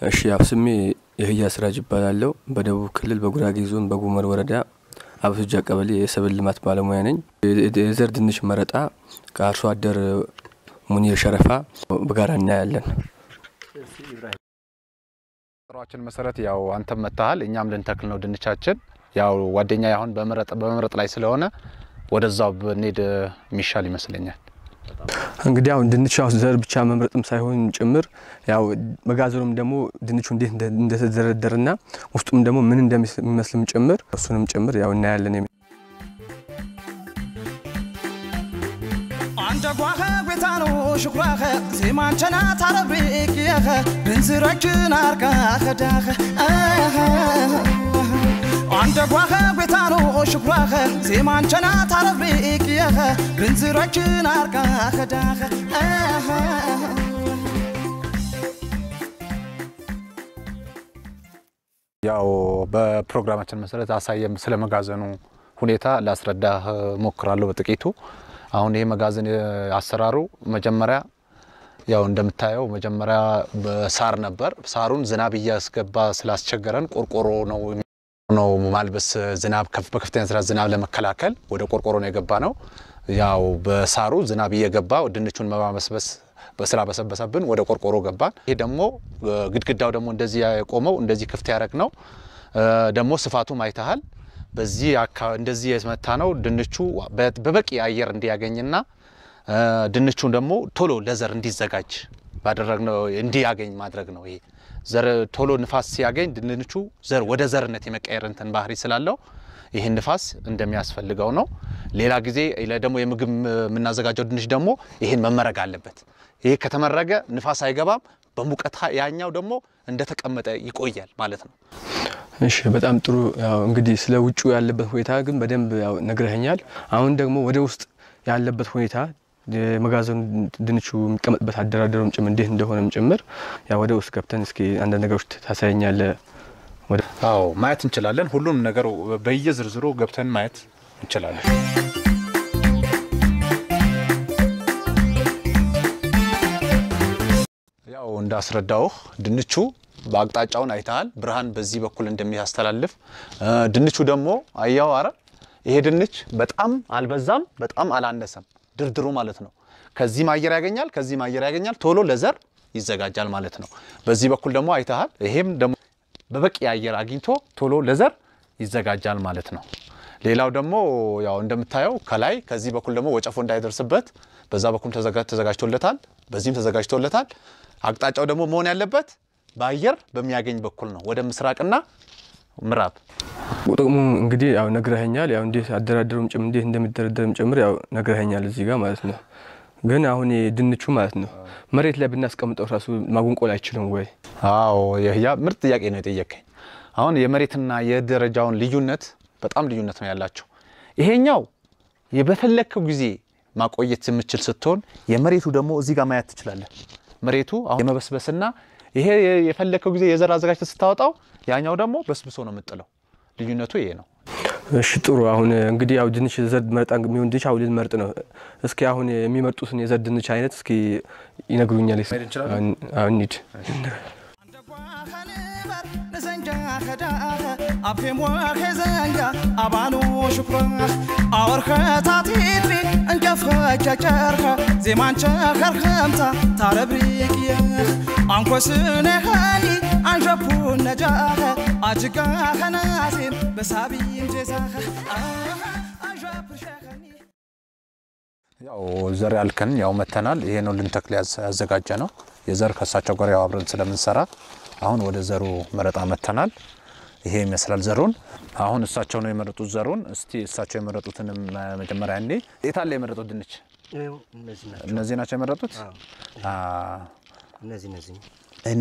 እሺ ያው ስሜ የህያ ስራጅ ይባላለሁ። በደቡብ ክልል በጉራጌ ዞን በጉመር ወረዳ አብሱጃ ቀበሌ የሰብል ልማት ባለሙያ ነኝ። የዘር ድንች መረጣ ከአርሶ አደር ሙኒር ሸረፋ በጋራ እናያለን። ጥሯችን መሰረት ያው አንተም መታሃል፣ እኛም ልንተክል ነው ድንቻችን። ያው ጓደኛ አሁን በመረጥ በመምረጥ ላይ ስለሆነ ወደዛው ብንሄድ የሚሻል ይመስለኛል። እንግዲህ አሁን ድንች ያው ዘር ብቻ መምረጥም ሳይሆን ጭምር ያው መጋዘኑም ደግሞ ድንቹ እንዴት እንደተደረደርና ውስጡም ደግሞ ምን እንደሚመስልም ጭምር እሱንም ጭምር ያው እናያለን። አንተ ጓኸ ቤታኖ ሽኩራኸ ዜማንቸና ታረብሬክየኸ ብንዝረችን አርጋኸ ዳኸ አንተ ጓኸ ቤታኖ ሽኩራኸ ዜማንቸና ታረብሬክየኸ ብንዝረችን አርጋኸ ዳኸ ያው በፕሮግራማችን መሰረት አሳየም ስለ መጋዘኑ ሁኔታ ላስረዳህ ሞክራለሁ በጥቂቱ። አሁን ይሄ መጋዘን አሰራሩ መጀመሪያ ያው እንደምታየው መጀመሪያ በሳር ነበር። ሳሩን ዝናብ እያስገባ ስላስቸገረን ቆርቆሮ ነው ነው ማልበስ ዝናብ በከፍተኛ ስራ ዝናብ ለመከላከል ወደ ቆርቆሮ ነው የገባ ነው። ያው በሳሩ ዝናብ እየገባ ድንቹን መባመስበስ በስራ በሰበሰብን ወደ ቆርቆሮ ገባን። ይሄ ደግሞ ግድግዳው ደግሞ እንደዚህ የቆመው እንደዚህ ክፍት ያደረግ ነው። ደግሞ ስፋቱም አይተሃል። በዚህ እንደዚህ የመታ ነው ድንቹ በበቂ አየር እንዲያገኝና ድንቹን ደግሞ ቶሎ ለዘር እንዲዘጋጅ ባደረግነው እንዲያገኝ ማድረግ ነው። ይሄ ዘር ቶሎ ንፋስ ሲያገኝ ድንቹ ዘር ወደ ዘርነት የመቀየር እንትን ባህሪ ስላለው ይህን ንፋስ እንደሚያስፈልገው ነው። ሌላ ጊዜ ደግሞ የምግብ የምናዘጋጀው ድንች ደግሞ ይህን መመረግ አለበት። ይሄ ከተመረገ ንፋስ አይገባም። በሙቀት ያኛው ደግሞ እንደተቀመጠ ይቆያል ማለት ነው። እሺ በጣም ጥሩ። ያው እንግዲህ ስለ ውጩ ያለበት ሁኔታ ግን በደንብ ያው ነግረኸኛል። አሁን ደግሞ ወደ ውስጥ ያለበት ሁኔታ የመጋዘኑ ድንቹ የሚቀመጥበት አደራደሩም ጭምር እንዴት እንደሆነም ጭምር ያው ወደ ውስጥ ገብተን እስኪ አንዳንድ ነገሮች ታሳየኛለህ። ወደ አዎ ማየት እንችላለን። ሁሉም ነገር በየዝርዝሩ ገብተን ማየት እንችላለን። ያው እንዳስረዳውህ ድንቹ በአቅጣጫውን አይተሃል። ብርሃን በዚህ በኩል እንደሚያስተላልፍ ድንቹ ደግሞ አያው አረ ይሄ ድንች በጣም አልበዛም፣ በጣም አላነሰም። ድርድሩ ማለት ነው። ከዚህም አየር ያገኛል፣ ከዚህም አየር ያገኛል። ቶሎ ለዘር ይዘጋጃል ማለት ነው። በዚህ በኩል ደግሞ አይተሃል። ይሄም ደግሞ በበቂ አየር አግኝቶ ቶሎ ለዘር ይዘጋጃል ማለት ነው። ሌላው ደግሞ ያው እንደምታየው ከላይ ከዚህ በኩል ደግሞ ወጨፎ እንዳይደርስበት በዛ በኩል ተዘጋጅቶለታል፣ በዚህም ተዘጋጅቶለታል። አቅጣጫው ደግሞ መሆን ያለበት በአየር በሚያገኝ በኩል ነው፣ ወደ ምስራቅና ምዕራብ። ጥቅሙ እንግዲህ ያው ነግረኸኛል። ያው እንዴት አደራደሩም ጭምር እንዴት እንደሚደረደርም ጭምር ያው ነግረኸኛል እዚህ ጋር ማለት ነው። ግን አሁን ድንቹ ማለት ነው መሬት ላይ ብናስቀምጠው ራሱ ማጉንቆል አይችልም ወይ? አዎ የህያ ምርጥ ጥያቄ ነው የጠየቀኝ። አሁን የመሬትና የደረጃውን ልዩነት በጣም ልዩነት ነው ያላቸው። ይሄኛው በፈለግከው ጊዜ ማቆየት የምችል ስትሆን፣ የመሬቱ ደግሞ እዚህ ጋር ማየት ትችላለን። መሬቱ አሁን የመበስበስና ይሄ የፈለግከው ጊዜ የዘር አዘጋጅተህ ስታወጣው፣ ያኛው ደግሞ በስብሶ ነው የምጥለው። ልዩነቱ ይሄ ነው። እሺ ጥሩ። አሁን እንግዲህ ያው ድንች ዘር መርጣ የሚሆን ድንች አሁን ልንመርጥ ነው። እስኪ አሁን የሚመርጡትን የዘር ድንች አይነት እስኪ ይነግሩኛል። አሁን እንሂድ። አብቴሞ ኸዘንጋ አባኖ ሽኩራኽ አወርከ ታቲትሪ እንጨፍኸ ጨጨርኸ ዜማንቸ ኸርኸምታ ታረብሪቅየኽ አንኮስነኸኒ አንዠፑ ነጃኸ አጅጋ ኸናሴም በሳቢም ጄዛኸ አንዠፕሸኸኒ ያው ዘር ያልከን ያው መተናል። ይሄ ነው ልንተክል ያዘጋጀ ነው የዘር ከእሳቸው ጋር ያው አብረን ስለምንሰራ አሁን ወደ ዘሩ መረጣ መተናል። ይሄ ይመስላል ዘሩን። አሁን እሳቸው ነው የመረጡት ዘሩን። እስቲ እሳቸው የመረጡትንም መጀመሪያ እኔ የታለ የመረጡት ድንች እነዚህ ናቸው የመረጡት። እነዚህ እነዚህ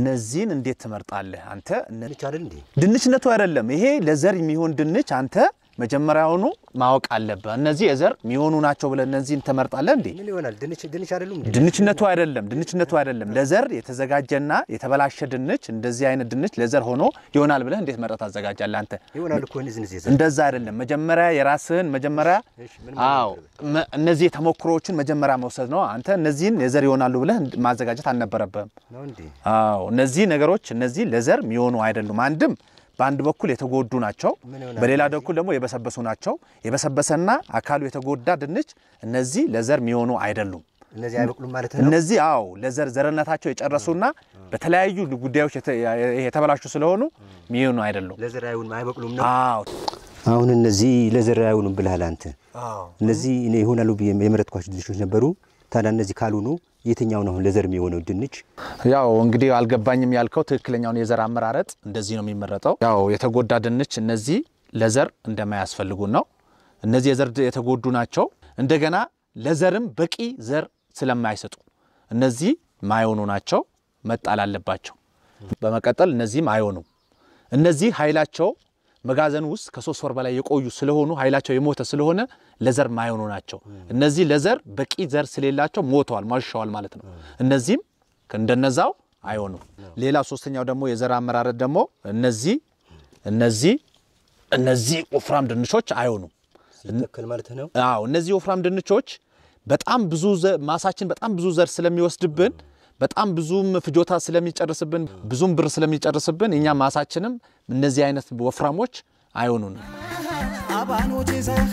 እነዚህን እንዴት ትመርጣለህ አንተ? ድንች አይደል እንዴ? ድንችነቱ አይደለም ይሄ ለዘር የሚሆን ድንች አንተ መጀመሪያውኑ ማወቅ አለብህ። እነዚህ የዘር የሚሆኑ ናቸው ብለህ እነዚህን ትመርጣለህ እንዴ? ምን ይሆናል? ድንች ድንች አይደሉም እንዴ? ድንችነቱ አይደለም ድንችነቱ አይደለም። ለዘር የተዘጋጀና የተበላሸ ድንች እንደዚህ አይነት ድንች ለዘር ሆኖ ይሆናል ብለህ እንዴት መረጥ ታዘጋጃለህ አንተ? ይሆናል እኮ እነዚህ እነዚህ የዘር እንደዛ አይደለም። መጀመሪያ የራስህን መጀመሪያ እሺ፣ ምን አዎ መ- እነዚህ የተሞክሮዎችን መጀመሪያ መውሰድ ነው። አንተ እነዚህን የዘር ይሆናሉ ብለህ እንድ- ማዘጋጀት አልነበረብህም። ነው እንዴ? አዎ እነዚህ ነገሮች እነዚህ ለዘር የሚሆኑ አይደሉም። አንድም በአንድ በኩል የተጎዱ ናቸው፣ ምን ይሆናል? በሌላ በኩል ደግሞ የበሰበሱ ናቸው። የበሰበሰና አካሉ የተጎዳ ድንች እነዚህ ለዘር የሚሆኑ አይደሉም። እነዚህ አይበቅሉም ማለት ነው። እነዚህ አዎ ለዘር ዘርነታቸው የጨረሱና በተለያዩ ጉዳዮች የተ- የተበላሹ ስለሆኑ የሚሆኑ አይደሉም። ለዘር አይሆንም አይበቅሉም ነው። አዎ አሁን እነዚህ ለዘር አይሆኑም ብለሃል አንተ። እነዚህ እኔ ይሆናሉ ብዬ የመረጥኳቸው ድንቾች ነበሩ። ታዲያ እነዚህ ካልሆኑ የትኛው ነው አሁን ለዘር የሚሆነው ድንች? ያው እንግዲህ አልገባኝም ያልከው ትክክለኛውን የዘር አመራረጥ እንደዚህ ነው የሚመረጠው። ያው የተጎዳ ድንች እነዚህ ለዘር እንደማያስፈልጉን ነው። እነዚህ የዘር የተጎዱ ናቸው። እንደገና ለዘርም በቂ ዘር ስለማይሰጡ እነዚህ ማይሆኑ ናቸው፣ መጣል አለባቸው። በመቀጠል እነዚህም አይሆኑም። እነዚህ ኃይላቸው መጋዘን ውስጥ ከሶስት ወር በላይ የቆዩ ስለሆኑ ኃይላቸው የሞተ ስለሆነ ለዘር ማይሆኑ ናቸው። እነዚህ ለዘር በቂ ዘር ስለሌላቸው ሞተዋል፣ ማሽሸዋል ማለት ነው። እነዚህም እንደነዛው አይሆኑም። ሌላ ሶስተኛው ደግሞ የዘር አመራረት ደግሞ እነዚህ እነዚህ እነዚህ ወፍራም ድንቾች አይሆኑም። ሲተከል ማለት ነው። አዎ እነዚህ ወፍራም ድንቾች በጣም ብዙ ዘ- ማሳችን በጣም ብዙ ዘር ስለሚወስድብን በጣም ብዙም ፍጆታ ስለሚጨርስብን ብዙም ብር ስለሚጨርስብን እኛ ማሳችንም እነዚህ አይነት ወፍራሞች አይሆኑንም። አባኖች ይዘህ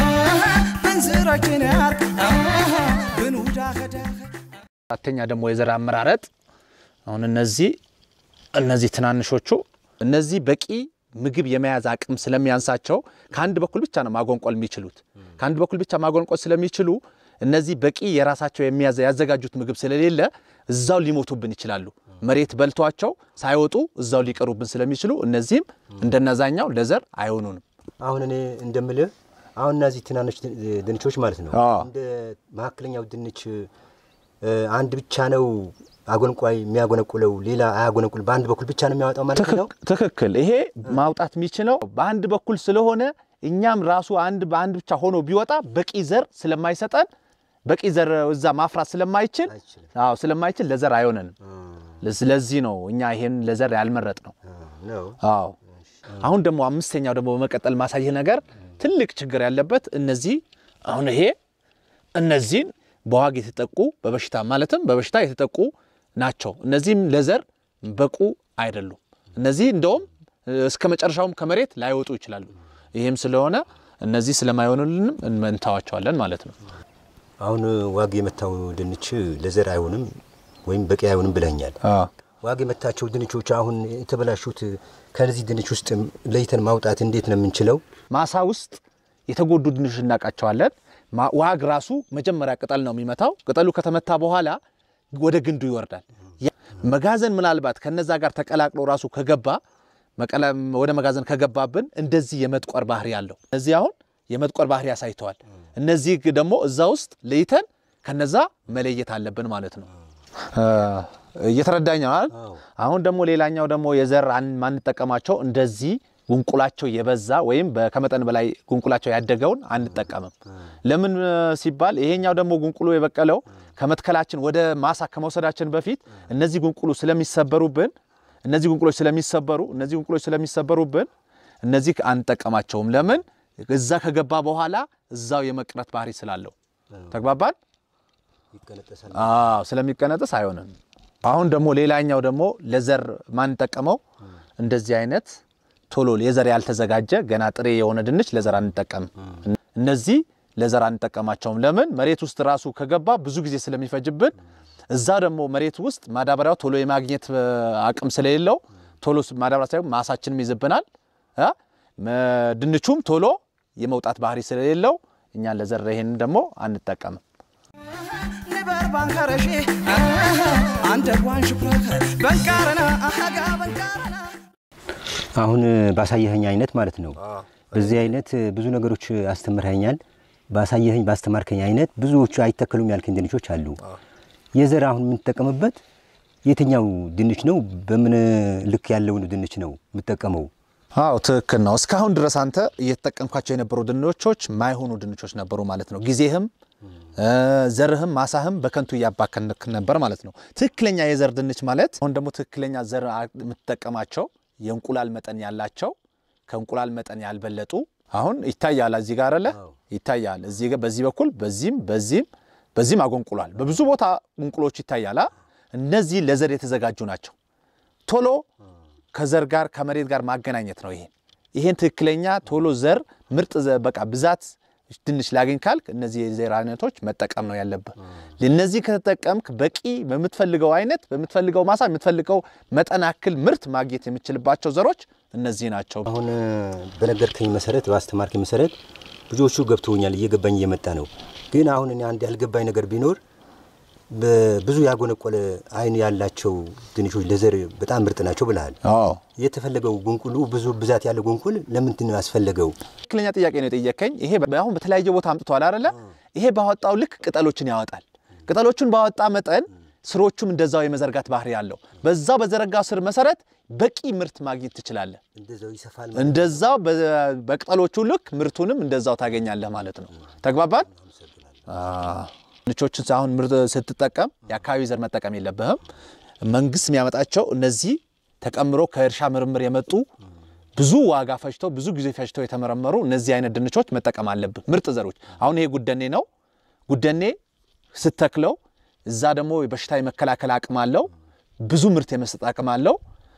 ብንዝረችን ያርግ ብንውዳ ከዳህ አራተኛ ደግሞ የዘር አመራረጥ አሁን እነዚህ እነዚህ ትናንሾቹ እነዚህ በቂ ምግብ የመያዝ አቅም ስለሚያንሳቸው ከአንድ በኩል ብቻ ነው ማጎንቆል የሚችሉት። ከአንድ በኩል ብቻ ማጎንቆል ስለሚችሉ እነዚህ በቂ የራሳቸው የሚያዘ ያዘጋጁት ምግብ ስለሌለ እዛው ሊሞቱብን ይችላሉ። መሬት በልቷቸው ሳይወጡ እዛው ሊቀሩብን ስለሚችሉ እነዚህም እንደነዛኛው ለዘር አይሆኑንም። አሁን እኔ እንደምልህ አሁን እነዚህ ትናንሽ ድ- ድንቾች ማለት ነው አዎ። እንደ መካከለኛው ድንች እ፣ አንድ ብቻ ነው አጎንቋይ የሚያጎነቁለው፣ ሌላ አያጎነቁል። በአንድ በኩል ብቻ ነው የሚያወጣው ማለት ነው። ትክክ- ትክክል። ይሄ ማውጣት የሚችለው በአንድ በኩል ስለሆነ እኛም ራሱ አንድ በአንድ ብቻ ሆኖ ቢወጣ በቂ ዘር ስለማይሰጠን በቂ ዘር እዛ ማፍራት ስለማይችል አይችልም። አዎ ስለማይችል ለዘር አይሆነንም። ስለዚህ ነው እኛ ይሄን ለዘር ያልመረጥ ነው። ነው አዎ አሁን ደግሞ አምስተኛው ደግሞ በመቀጠል ማሳየህ ነገር ትልቅ ችግር ያለበት እነዚህ አሁን ይሄ እነዚህን በዋግ የተጠቁ በበሽታ ማለትም በበሽታ የተጠቁ ናቸው። እነዚህም ለዘር በቁ አይደሉም። እነዚህ እንደውም እስከ መጨረሻውም ከመሬት ላይወጡ ይችላሉ። ይህም ስለሆነ እነዚህ ስለማይሆኑልንም እንተዋቸዋለን ማለት ነው። አሁን ዋግ የመታው ድንች ለዘር አይሆንም ወይም በቂ አይሆንም ብለኛል። ዋግ የመታቸው ድንቾች አሁን የተበላሹት ከነዚህ ድንች ውስጥ ለይተን ማውጣት እንዴት ነው የምንችለው? ማሳ ውስጥ የተጎዱ ድንች እናውቃቸዋለን። ማ- ዋግ ራሱ መጀመሪያ ቅጠል ነው የሚመታው። ቅጠሉ ከተመታ በኋላ ወደ ግንዱ ይወርዳል። ያ- መጋዘን ምናልባት ከነዛ ጋር ተቀላቅሎ ራሱ ከገባ መቀለ- ወደ መጋዘን ከገባብን እንደዚህ የመጥቆር ባህሪ አለው። እነዚህ አሁን የመጥቆር ባህሪ አሳይተዋል። እነዚህ ግ- ደግሞ እዛ ውስጥ ለይተን ከነዛ መለየት አለብን ማለት ነው። እየተረዳኝ ነው አይደል? አዎ። አሁን ደግሞ ሌላኛው ደግሞ የዘር አን- ማንጠቀማቸው እንደዚህ ጉንቁላቸው የበዛ ወይም በ- ከመጠን በላይ ጉንቁላቸው ያደገውን አንጠቀምም። ለምን እ, ሲባል ይሄኛው ደግሞ ጉንቁሉ የበቀለው ከመትከላችን ወደ ማሳ ከመውሰዳችን በፊት እነዚህ ጉንቁሉ ስለሚሰበሩብን እነዚህ ጉንቁሎች ስለሚሰበሩ እነዚህ ጉንቁሎች ስለሚሰበሩብን እነዚህ አንጠቀማቸውም። ለምን እዛ ከገባ በኋላ እዛው የመቅረት ባህሪ ስላለው ተግባባን። ይቀነጠሳል። አዎ ስለሚቀነጥስ አይሆንም። አሁን ደግሞ ሌላኛው ደግሞ ለዘር ማንጠቀመው እንደዚህ አይነት ቶሎ የዘር ያልተዘጋጀ ገና ጥሬ የሆነ ድንች ለዘር አንጠቀምም። እነዚህ ለዘር አንጠቀማቸውም። ለምን መሬት ውስጥ ራሱ ከገባ ብዙ ጊዜ ስለሚፈጅብን፣ እዛ ደግሞ መሬት ውስጥ ማዳበሪያው ቶሎ የማግኘት እ, አቅም ስለሌለው ቶሎ ስ- ማዳበሪያ ሳይሆን ማሳችንም ይዝብናል እ? መ- ድንቹም ቶሎ የመውጣት ባህሪ ስለሌለው እኛ ለዘር ይሄንን ደግሞ አንጠቀምም። ንበር ባንከረሺ አንደ ጓን ሽኩረከ በንቃረና አሃጋ በንቃረና አሁን ባሳየኸኝ አይነት ማለት ነው። በዚህ አይነት ብዙ ነገሮች አስተምረኸኛል። ባሳየኸኝ ባስተማርከኝ አይነት ብዙዎቹ አይተከሉም ያልከኝ ድንቾች አሉ። የዘር አሁን የምንጠቀምበት የትኛው ድንች ነው? በምን ልክ ያለውን ድንች ነው የምጠቀመው? አዎ ትክክል ነው። እስካሁን ድረስ አንተ እየተጠቀምኳቸው የነበሩ ድንቾች ማይሆኑ ድንቾች ነበሩ ማለት ነው። ጊዜህም ዘርህም ማሳህም በከንቱ እያባከንክ ነበር ማለት ነው። ትክክለኛ የዘር ድንች ማለት አሁን ደግሞ ትክክለኛ ዘር የምትጠቀማቸው የእንቁላል መጠን ያላቸው ከእንቁላል መጠን ያልበለጡ አሁን ይታያል። እዚህ ጋር አለ ይታያል። እዚህ ጋር በዚህ በኩል በዚህም በዚህም በዚህም አጎንቁሏል። በብዙ ቦታ እንቁሎች ይታያል። እነዚህ ለዘር የተዘጋጁ ናቸው። ቶሎ ከዘር ጋር ከመሬት ጋር ማገናኘት ነው። ይሄን ይሄን ትክክለኛ ቶሎ ዘር ምርጥ በቃ ብዛት ድንች ላገኝ ካልክ እነዚህ የዘር አይነቶች መጠቀም ነው ያለብህ። እነዚህ ከተጠቀምክ በቂ በምትፈልገው አይነት በምትፈልገው ማሳ የምትፈልገው መጠን ያክል ምርት ማግኘት የምችልባቸው ዘሮች እነዚህ ናቸው። አሁን በነገርከኝ መሰረት በአስተማርከኝ መሰረት ብዙዎቹ ገብተውኛል፣ እየገባኝ እየመጣ ነው። ግን አሁን እኔ አንድ ያልገባኝ ነገር ቢኖር ብዙ ያጎነቆለ አይን ያላቸው ድንቾች ለዘር በጣም ምርጥ ናቸው ብለሃል። አዎ የተፈለገው ጉንቁሉ ብዙ ብዛት ያለው ጉንቁል ለምንድን ነው ያስፈለገው? ትክክለኛ ጥያቄ ነው የጠየቀኝ። ይሄ አሁን በተለያየ ቦታ አምጥተዋል አይደለ? ይሄ ባወጣው ልክ ቅጠሎችን ያወጣል። ቅጠሎቹን ባወጣ መጠን ስሮቹም እንደዛው የመዘርጋት ባህሪ ያለው በዛው በዘረጋው ስር መሰረት በቂ ምርት ማግኘት ትችላለህ። እንደዛው ይሰፋል። እንደዛው በቅጠሎቹ ልክ ምርቱንም እንደዛው ታገኛለህ ማለት ነው። ተግባባን? ድንቾችን አሁን ምርት ስትጠቀም የአካባቢ ዘር መጠቀም የለብህም። መንግስት የሚያመጣቸው እነዚህ ተቀምሮ ከእርሻ ምርምር የመጡ ብዙ ዋጋ ፈጅተው ብዙ ጊዜ ፈጅተው የተመረመሩ እነዚህ አይነት ድንቾች መጠቀም አለብህ። ምርጥ ዘሮች አሁን ይሄ ጉደኔ ነው። ጉደኔ ስተክለው እዛ ደግሞ በሽታ የመከላከል አቅም አለው። ብዙ ምርት የመስጠት አቅም አለው።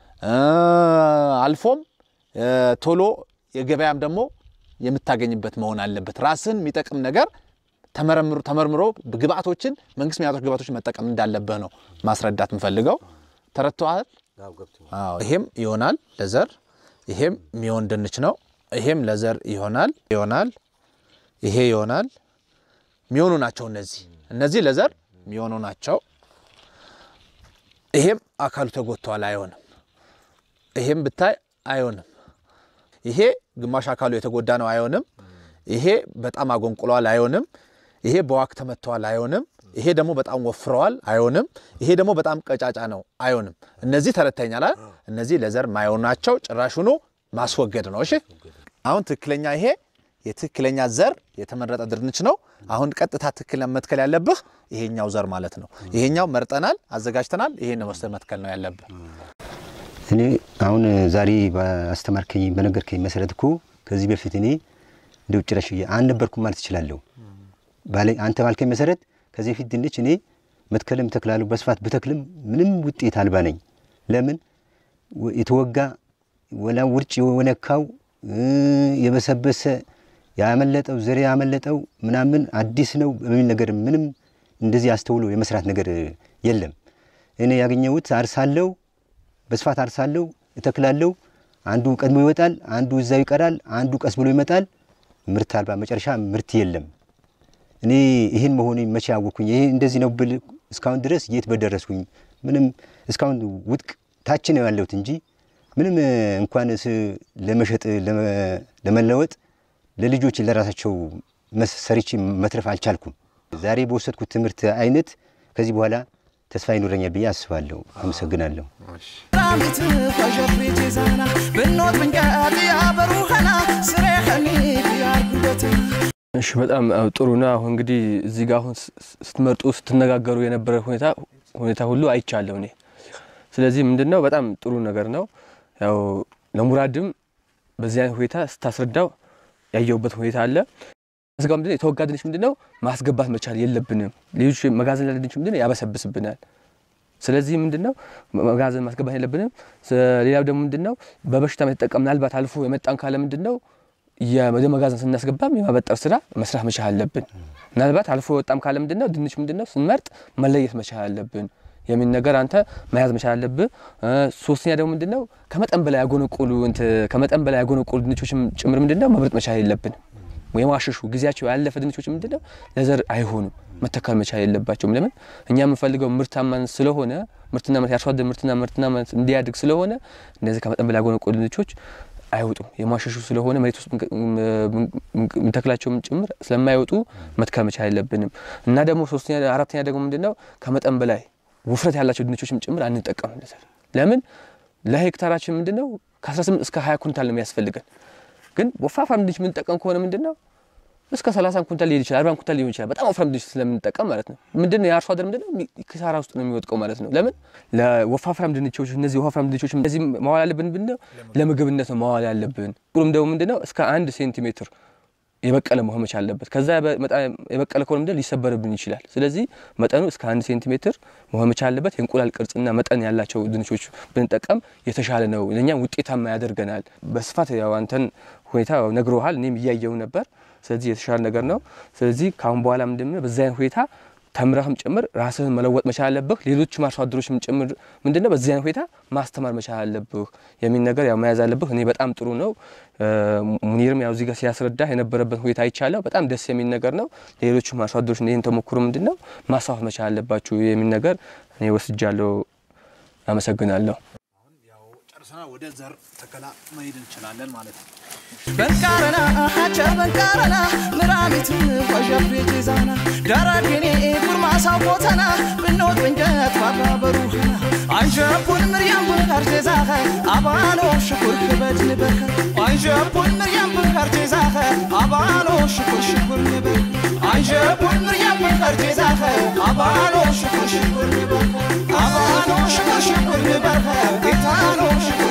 አልፎም ቶሎ የገበያም ደግሞ የምታገኝበት መሆን አለበት። ራስን የሚጠቅም ነገር ተመርምሮ ግብአቶችን መንግስት የሚያወጡ ግብአቶችን መጠቀም እንዳለብህ ነው ማስረዳት የምፈልገው። ተረድተዋል? አዎ። ይሄም ይሆናል ለዘር ይሄም የሚሆን ድንች ነው። ይሄም ለዘር ይሆናል ይሆናል ይሄ ይሆናል የሚሆኑ ናቸው። እነዚህ እነዚህ ለዘር የሚሆኑ ናቸው። ይሄም አካሉ ተጎድተዋል፣ አይሆንም። ይሄም ብታይ አይሆንም። ይሄ ግማሽ አካሉ የተጎዳ ነው፣ አይሆንም። ይሄ በጣም አጎንቁለዋል፣ አይሆንም። ይሄ በዋክ ተመትተዋል፣ አይሆንም። ይሄ ደግሞ በጣም ወፍረዋል፣ አይሆንም። ይሄ ደግሞ በጣም ቀጫጫ ነው፣ አይሆንም። እነዚህ ተረተኛል። እነዚህ ለዘር ማይሆኑ ናቸው። ጭራሹኑ ማስወገድ ነው። እሺ፣ አሁን ትክክለኛ ይሄ የትክክለኛ ዘር የተመረጠ ድንች ነው። አሁን ቀጥታ ትክክል መትከል ያለብህ ይሄኛው ዘር ማለት ነው። ይሄኛው መርጠናል፣ አዘጋጅተናል። ይሄን ወስደህ መትከል ነው ያለብህ። እኔ አሁን ዛሬ በአስተማርከኝ በነገርከኝ መሰረት እኮ ከዚህ በፊት እኔ እንደ ውጭ ረሽ አልነበርኩም ማለት እችላለሁ። አንተ ባልከኝ መሰረት ከዚህ በፊት ድንች እኔ መትከልም ተክላለሁ በስፋት ብተክልም ምንም ውጤት አልባ ነኝ። ለምን የተወጋ ወላ ውርጭ የወነካው የበሰበሰ ያመለጠው ዘሬ ያመለጠው ምናምን አዲስ ነው በሚል ነገር ምንም እንደዚህ አስተውሎ የመስራት ነገር የለም። እኔ ያገኘሁት አርሳለሁ፣ በስፋት አርሳለሁ፣ እተክላለሁ። አንዱ ቀድሞ ይወጣል፣ አንዱ እዛው ይቀራል፣ አንዱ ቀስ ብሎ ይመጣል። ምርት አልባ መጨረሻ ምርት የለም። እኔ ይህን መሆኑ መቼ አወቅኩኝ? ይሄ እንደዚህ ነው ብል እስካሁን ድረስ የት በደረስኩኝ? ምንም እስካሁን ውድቅ ታች ነው ያለሁት እንጂ ምንም እንኳን ለመሸጥ ለመለወጥ ለልጆች ለራሳቸው ሰርቼ መትረፍ አልቻልኩም። ዛሬ በወሰድኩት ትምህርት አይነት ከዚህ በኋላ ተስፋ ይኖረኛል ብዬ አስባለሁ። አመሰግናለሁ። ራሚት ፈዠፍሪት ዛና ብኖት ብንቀት ያበሩኸና ስሬ ኸሚት ያርጉበት እሺ በጣም አዎ፣ ጥሩ ነው። አሁን እንግዲህ እዚህ ጋር አሁን ስትመርጡ ስትነጋገሩ የነበረ ሁኔታ ሁኔታ ሁሉ አይቻለሁ እኔ። ስለዚህ ምንድን ነው በጣም ጥሩ ነገር ነው። ያው ለሙራድም በዚህ አይነት ሁኔታ ስታስረዳው ያየሁበት ሁኔታ አለ። ስጋ ምንድነው የተወጋ ድንች ምንድነው ማስገባት መቻል የለብንም። ሌሎች መጋዘን ያለ ድንች ምንድነው ያበሰብስብናል። ስለዚህ ምንድነው መጋዘን ማስገባት የለብንም። ሌላው ደግሞ ምንድነው በበሽታ የተጠቀም ምናልባት አልፎ የመጣን ካለ ምንድነው ወደ መጋዘን ስናስገባም የማበጠር ስራ መስራት መቻል አለብን። ምናልባት አልፎ የወጣም ካለ ምንድነው ድንች ምንድነው ስንመርጥ መለየት መቻል አለብን የሚል ነገር አንተ መያዝ መቻል አለብህ። ሶስተኛ ደግሞ ምንድነው ከመጠን በላይ ያጎነቆሉ ከመጠን በላይ ያጎነቆሉ ድንቾችም ጭምር ምንድነው መምረጥ መቻል የለብንም። ወይም አሽሹ ጊዜያቸው ያለፈ ድንቾች ምንድነው ለዘር አይሆኑም፣ መተካል መቻል የለባቸውም። ለምን እኛ የምንፈልገው ምርታማነት ስለሆነ ምርትና ምርት የአርሶ አደር ምርትና ምርትና እንዲያድግ ስለሆነ እነዚህ ከመጠን በላይ ያጎነቆሉ ድንቾች አይወጡም። የማሸሹ ስለሆነ መሬት ውስጥ ምንተክላቸውም ጭምር ስለማይወጡ መትከል መቻል የለብንም እና ደግሞ ሶስተኛ አራተኛ ደግሞ ምንድነው ከመጠን በላይ ውፍረት ያላቸው ድንቾችም ጭምር አንጠቀምም ለዘር ለምን ለሄክታራችን ምንድን ነው ከ18 እስከ 20 ኩንታል ነው የሚያስፈልገን። ግን ወፋፍራም ድንች የምንጠቀም ከሆነ ምንድን ነው እስከ 30 ኩንታል ሊሄድ ይችላል፣ 40 ኩንታል ሊሆን ይችላል። በጣም ወፍራም ድንች ስለምንጠቀም ማለት ነው። ምንድን ነው የአርሶ አደር ምንድን ነው ኪሳራ ውስጥ ነው የሚወድቀው ማለት ነው። ለምን ለወፋፍራም ድንቾች እነዚህ ወፋፍራም ድንቾች እነዚህ ማዋል ያለብን ምንድን ነው ለምግብነት ነው ማዋል ያለብን። ቁሩም ደግሞ ምንድን ነው እስከ አንድ ሴንቲሜትር የበቀለ መሆን መቻል አለበት። ከዛ የበቀለ ከሆነ ምንድን ሊሰበርብን ይችላል። ስለዚህ መጠኑ እስከ አንድ ሴንቲሜትር መሆን መቻል አለበት። የእንቁላል ቅርጽና መጠን ያላቸው ድንቾች ብንጠቀም የተሻለ ነው፣ ለእኛም ውጤታማ ያደርገናል። በስፋት ያው አንተን ሁኔታ ነግረሃል፣ እኔም እያየው ነበር። ስለዚህ የተሻለ ነገር ነው። ስለዚህ ከአሁን በኋላ ምንድን ነው በዛ አይነት ሁኔታ ተምረህም ጭምር ራስህን መለወጥ መቻል አለብህ። ሌሎችም አርሶ አደሮችም ጭምር ምንድነው በዚህ አይነት ሁኔታ ማስተማር መቻል አለብህ የሚል ነገር ያው መያዝ አለብህ። እኔ በጣም ጥሩ ነው። ሙኒርም ያው እዚህ ጋር ሲያስረዳ የነበረበት ሁኔታ አይቻለሁ። በጣም ደስ የሚል ነገር ነው። ሌሎችም አርሶ አደሮች ይህን ተሞክሮ ምንድነው ማስፋፋት መቻል አለባችሁ የሚል ነገር እኔ ወስጃለሁ። አመሰግናለሁ። ጨርሰና ወደ ዘር ተከላ መሄድ እንችላለን ማለት ነው። በንቃረና ሀቸ በንቃረና ምራሚት ኳዣፍሬ ጄዛና ዳራጌኔ ጉርማሳው ቦተና ብኖት ብንጀት ዋጋ በሩኸና አንሸፑን ምርያም ብንካር ጄዛኸ አባሎ ሽኩር ክበድ ንበኸ አንሸፑን ምርያም ብንካር ጄዛኸ አባሎ ሽኩር ሽኩር ንበኸ አንሸፑን ምርያም ብንካር ጄዛኸ አባሎ ሽኩር ሽኩር ንበኸ አባሎ ሽኩር ሽኩር ንበኸ ጌታሎ ሽኩር